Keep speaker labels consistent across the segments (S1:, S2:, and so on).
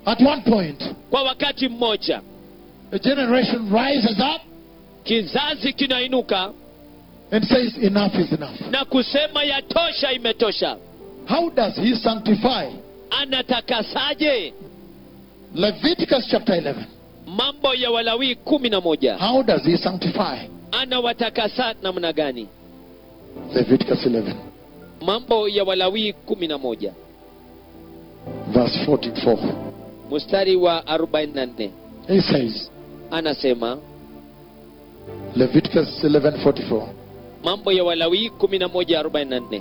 S1: At one point,
S2: kwa wakati mmoja
S1: a generation rises up
S2: kizazi kinainuka
S1: and says, Enough is enough.
S2: na kusema yatosha imetosha
S1: How does he sanctify?
S2: anatakasaje
S1: Leviticus chapter 11.
S2: mambo ya walawii kumi na moja
S1: How does he sanctify?
S2: anawatakasa namna gani
S1: Leviticus 11,
S2: mambo ya walawii kumi na moja
S1: verse 44.
S2: mstari wa 44
S1: He says,
S2: anasema
S1: Leviticus 11:44.
S2: mambo ya walawii 11:44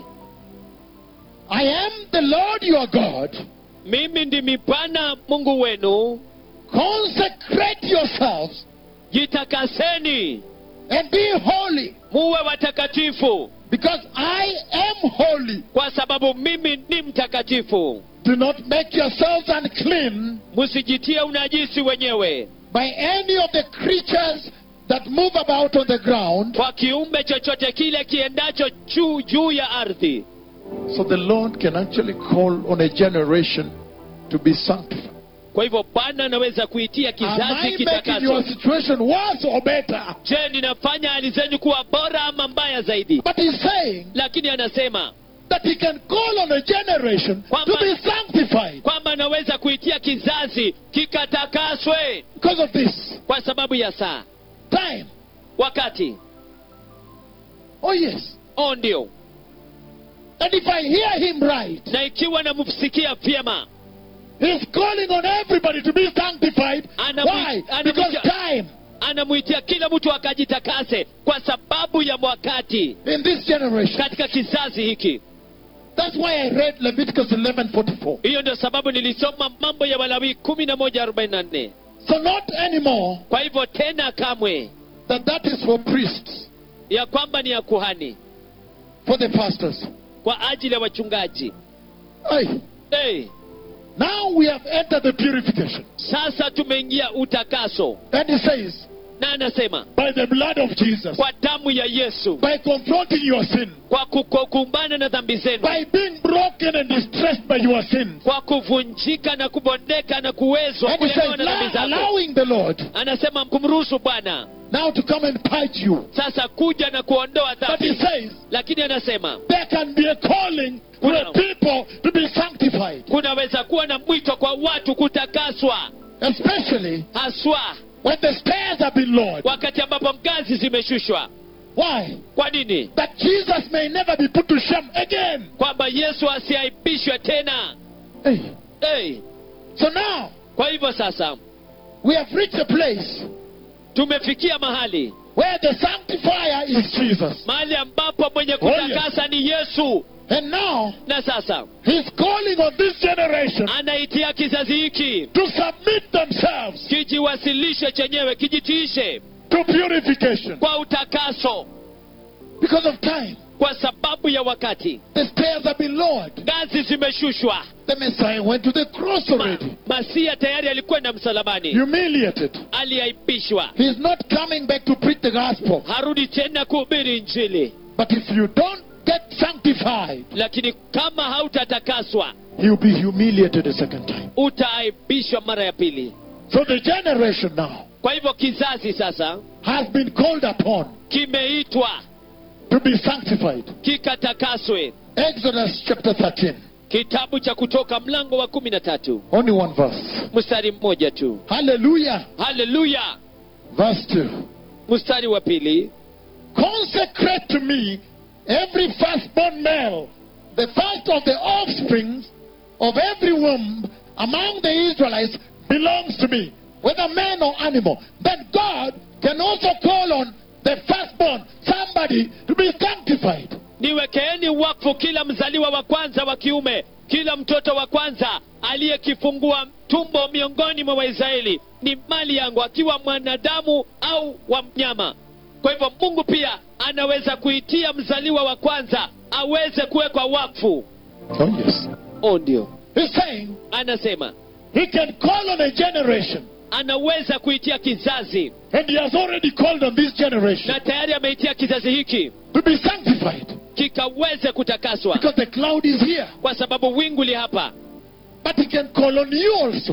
S1: I am the Lord your God.
S2: mimi ndimi bwana mungu wenu
S1: Consecrate yourselves
S2: jitakaseni
S1: and be holy,
S2: muwe watakatifu
S1: because I am holy.
S2: kwa sababu mimi ni mtakatifu
S1: Do not make yourselves unclean
S2: msijitie unajisi wenyewe
S1: by any of the creatures that move about on the ground.
S2: kwa kiumbe chochote kile kiendacho juu juu ya ardhi
S1: So the Lord can actually call on a generation to be sanctified.
S2: kwa hivyo bwana anaweza kuitia
S1: Am
S2: kizazi
S1: I making
S2: kitakacho
S1: your situation worse or better?
S2: je ninafanya hali zenyu kuwa bora ama mbaya zaidi
S1: But he's saying
S2: lakini anasema
S1: that he can call on a generation to
S2: Kwamba-
S1: be sanctified
S2: kwamba anaweza kuitia kizazi kikatakaswe
S1: because of this
S2: kwa sababu ya saa
S1: time.
S2: wakati
S1: Oh, yes.
S2: o ndio
S1: And if I hear him right,
S2: na ikiwa namsikia vyema
S1: he's calling on everybody to be sanctified.
S2: Ana-
S1: Why?
S2: ana-
S1: Because time
S2: anamwitia kila mtu akajitakase kwa sababu ya wakati
S1: in this generation.
S2: katika kizazi hiki
S1: That's why I read Leviticus 11:44.
S2: hiyo ndio sababu nilisoma mambo ya walawii kumi na moja arobaini na nne
S1: So not anymore
S2: kwa hivyo tena kamwe
S1: that that is for priests,
S2: ya kwamba ni ya kuhani
S1: for the pastors.
S2: kwa ajili ya wachungaji
S1: Hey,
S2: hey,
S1: now we have entered the purification.
S2: sasa tumeingia utakaso
S1: And he says,
S2: na anasema
S1: by the blood of Jesus,
S2: kwa damu ya yesu
S1: by confronting your sin,
S2: kwa kukumbana na dhambi zenu
S1: by being broken and distressed by your sins.
S2: kwa kuvunjika na kubondeka na kuwezwa
S1: And he says,
S2: kulemewa na dhambi
S1: "Now
S2: zako
S1: allowing the Lord
S2: anasema kumruhusu bwana
S1: now to come and purge you.
S2: sasa kuja na kuondoa
S1: But he
S2: dhambi
S1: says,
S2: lakini anasema
S1: there can be a calling for the people to be sanctified,
S2: kunaweza kuwa na mwito kwa watu kutakaswa
S1: especially
S2: haswa
S1: when the stairs have been lowered.
S2: wakati ambapo ngazi zimeshushwa
S1: Why?
S2: kwa nini
S1: That Jesus may never be put to shame again.
S2: kwamba yesu asiaibishwe tena
S1: Hey.
S2: hey.
S1: So now,
S2: kwa hivyo sasa
S1: we have reached a place
S2: tumefikia mahali
S1: where the sanctifier is Jesus.
S2: mahali ambapo mwenye
S1: Oh, yes.
S2: kutakasa ni yesu
S1: And now,
S2: na sasa
S1: he's calling on this generation
S2: anaitia kizazi hiki
S1: to submit themselves
S2: kijiwasilishe chenyewe kijitiishe
S1: to purification
S2: kwa utakaso
S1: because of time.
S2: kwa sababu ya wakati
S1: The stairs have been lowered.
S2: ngazi zimeshushwa
S1: The Messiah went to the cross
S2: Ma,
S1: already,
S2: masia tayari alikwenda msalabani
S1: humiliated.
S2: aliaibishwa
S1: He's not coming back to preach the gospel.
S2: harudi tena kuhubiri injili
S1: But if you don't get sanctified,
S2: lakini kama hautatakaswa
S1: he'll be humiliated a second time.
S2: utaaibishwa mara ya pili
S1: So the generation now
S2: kwa hivyo kizazi sasa
S1: has been called upon
S2: kimeitwa
S1: to be sanctified.
S2: kikatakaswe
S1: Exodus chapter 13,
S2: kitabu cha kutoka mlango wa kumi na tatu
S1: only one verse.
S2: mstari mmoja tu
S1: Hallelujah.
S2: haleluya
S1: Verse 2.
S2: mstari wa pili
S1: Consecrate to me every firstborn male, the first of the offsprings of every womb among the Israelites belongs to me, whether man or animal. Then God can also call on the firstborn, somebody, to be sanctified.
S2: niwekeeni wakfu kila mzaliwa wa kwanza wa kiume kila mtoto wa kwanza aliyekifungua tumbo miongoni mwa waisraeli ni mali yangu akiwa mwanadamu au wa mnyama kwa hivyo mungu pia anaweza kuitia mzaliwa wa kwanza aweze kuwekwa wakfu
S1: Oh, yes.
S2: o ndio
S1: He's saying
S2: anasema
S1: he can call on a generation,
S2: anaweza kuitia kizazi
S1: and he has already called on this generation
S2: na tayari ameitia kizazi hiki
S1: to be sanctified
S2: kikaweze kutakaswa
S1: because the cloud is here.
S2: kwa sababu wingu li hapa
S1: But he can call on you also